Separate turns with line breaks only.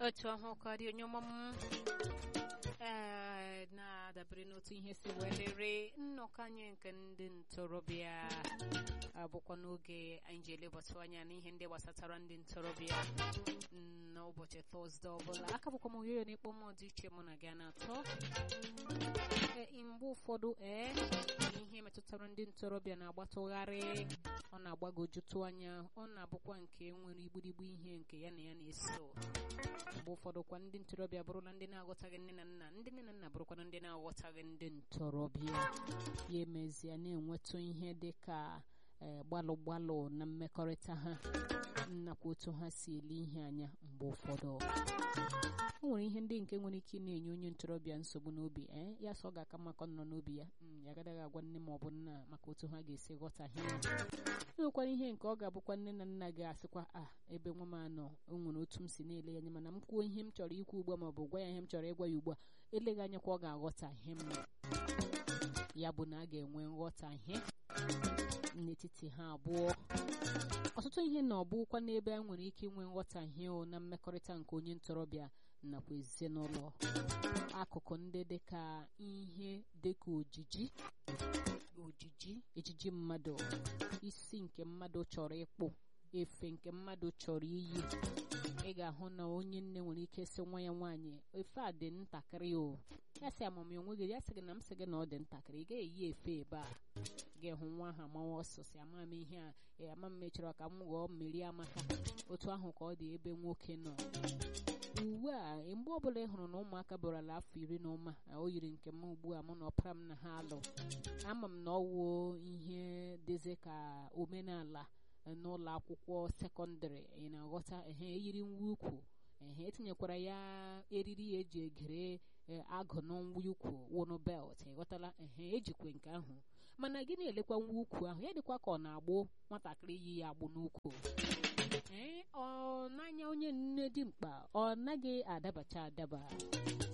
otu ahụ ka dị onye ọma m ee na-adabere n'otu ihe si welere nnọkọ anyị nke ndị ntorobịa abụkwa n'oge anyị ji elebata anya n'ihe ndị gbasatara ndị ntorobịa n'ụbọchị tọzde ọbụla aka bụkwa m oyoyo na-ekpo mmụọ dị iche mụ na gị na-atọ mgbe ụfọdụ ee ihe metụtara ndị ntorobịa na-agbatụgharị ọ na-agbagojutụ anya ọ na-abụkwa nke nwere igburigbu ihe nke ya na ya na-eso mgbe ụfọdụ kwa ndị ntorobịa bụrụla ndị na-aghọtaghị nne na nna ndị nne na nna bụrụkwana ndị na-aghọtaghị ndị ntorobịa ya emezie na-enwetụ ihe dị ka gbalụ gbalụ na mmekọrịta ha nakwa otu ha si ele ihe anya mgbe ụfọdụ o nwere ihe ndị nke nwere ike na-enye onye ntorobịa nsogbu n'obi ee ya sọ ọ ga-aka mmakọ nọ n'obi ya ya agadaghị agwa nne ma ọ bụ nna maka otu ha ga-esi ghọtahie ya enwekwara ihe nke ọ ga-abụkwa nne na nna ga-asịkwa a ebe nwa m anọ o nwere otu m si na-ele ya anya mana m kwuo ihe m chọrọ ikwu ugbu a ma ọ bụ gwa ya ihe m chọrọ ịgwa ya ugbu a eleghị anya kwa ọ ga-aghọtahie m ya bụ na a ga-enwe nghọtahie n'etiti ha abụọ ọtụtụ ihe na ọbụkwa n'ebe a nwere ike inwe nghọtahie o na mmekọrịta nke onye ntorobịa nakwa ezinụlọ akụkụ ndị dịka ihe dịka ojiji ojiji ejiji mmadụ isi nke mmadụ chọrọ ịkpụ efe nke mmadụ chọrọ iyi ị ga-ahụ na onye nne nwere ike sị nwa ya nwaanyị efe a dị ntakịrị o ya sị amam ya onwe gị ya sị gị na m sị gị na ọ dị ntakịrị ị gaghị eyi efe ebe a ga-ehụ nwa ahụ amawa ọsọ si ama m ihe a ama m mechọrọ ka m ghọọ mmeri amaka otu ahụ ka ọ dị ebe nwoke nọ uwe a mgbe ọbụla ị hụrụ na ụmụaka bụrala afọ iri na ụma o yiri nke m ugbu a mụ na ọpara m na ha alụ ama m na ọ wuo ihe dịzi ka omenala n'ụlọ akwụkwọ sekọndịrị ị na-aghọta ehe eyiri nwa ukwu ehe etinyekwara ya eriri eji egere agụ n'nwa ukwu wụnụ belt ịghọtala ehe ejikwe nke ahụ mana gị na-elekwa nwa ukwu ahụ ya dịkwa ka ọ na-agbụ nwatakịrị yi ya agbụ n'ukwu ee ọ n'anya onye nne dimkpa ọ naghị adabacha adaba